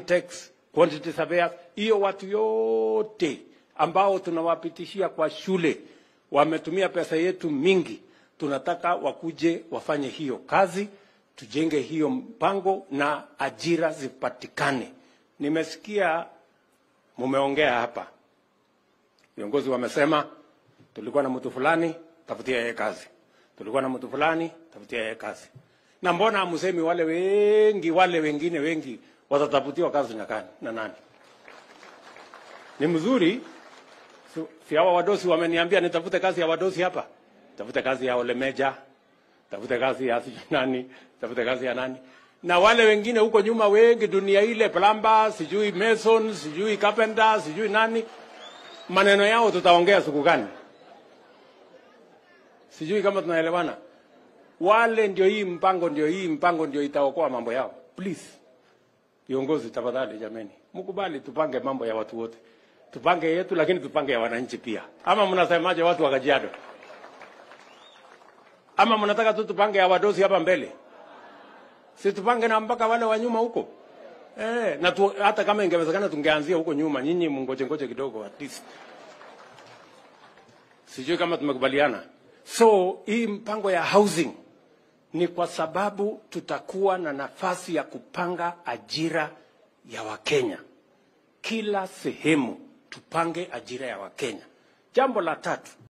architects, quantity surveyors, hiyo watu yote ambao tunawapitishia kwa shule wametumia pesa yetu mingi, tunataka wakuje wafanye hiyo kazi, tujenge hiyo mpango na ajira zipatikane. Nimesikia mumeongea hapa, viongozi wamesema tulikuwa na mtu fulani, tafutia yeye kazi, tulikuwa na mtu fulani, tafutia yeye kazi. Na mbona hamsemi wale wengi, wale wengine wengi watatafutiwa kazi na, kani, na nani? Ni mzuri si, si hawa wadosi wameniambia nitafute kazi ya wadosi hapa, tafute kazi ya Olemeja, tafute kazi ya sijui nani, tafute kazi ya nani, na wale wengine huko nyuma wengi, dunia ile, plumber, sijui mason, sijui carpenter, sijui nani, maneno yao tutaongea siku gani? Sijui kama tunaelewana. Wale ndio hii mpango, ndio hii mpango ndio itaokoa mambo yao. Please viongozi, tafadhali jameni, mkubali tupange mambo ya watu wote, tupange yetu, lakini tupange ya wananchi pia. Ama mnasemaje, watu wa Kajiado? Ama mnataka tu tupange ya wadosi hapa mbele? Si tupange na mpaka wale wa nyuma huko eh, na tu, hata kama ingewezekana tungeanzia huko nyuma. Nyinyi mngoje ngoje kidogo at least. Sijui kama tumekubaliana. So hii mpango ya housing ni kwa sababu tutakuwa na nafasi ya kupanga ajira ya Wakenya kila sehemu, tupange ajira ya Wakenya. Jambo la tatu